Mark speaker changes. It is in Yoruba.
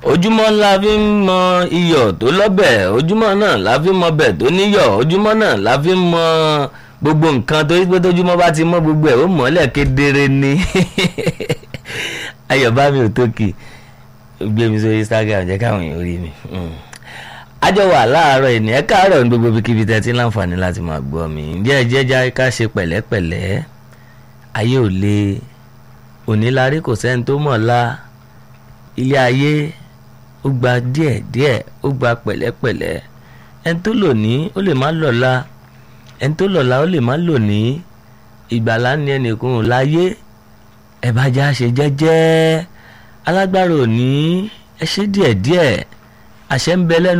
Speaker 1: ojúmọ́ la fi ń mọ iyọ̀ tó lọ́bẹ̀ ojúmọ́ náà la fi ń mọ bẹ̀ tó níyọ̀ ojúmọ́ náà la fi ń mọ gbogbo nǹkan tó yí pé tójúmọ́ bá ti mọ́ gbogbo ẹ̀ ó mọ́lẹ̀ kedere ni ayọ̀ bá mi ò tókì gbé mi sórí Instagram jẹ́ káwọn èèyàn rí mi àjọ wà láàárọ̀ ẹni ẹ káàárọ̀ ní gbogbo ibikíbi tẹ́ ti láǹfààní láti máa gbọ́ mi ǹjẹ́ ẹ jẹ́já ká ṣe pẹ̀lẹ́pẹ̀lẹ́ ayé ò le onílárí kò sẹ́ni tó mọ̀ la ilé ayé ó gba díẹ̀ díẹ̀ ó gba pẹ̀lẹ́pẹ̀lẹ́ ẹni tó lò ní ó lè má lọ́la ẹni tó lọ́la ó lè má lò ní ìgbàlá ní ẹnìkan ò láyé ẹ bá já ṣe jẹ́jẹ́ alágbára ò ní ẹ ṣe díẹ̀díẹ̀ àṣẹ ń bẹ lẹ́nu.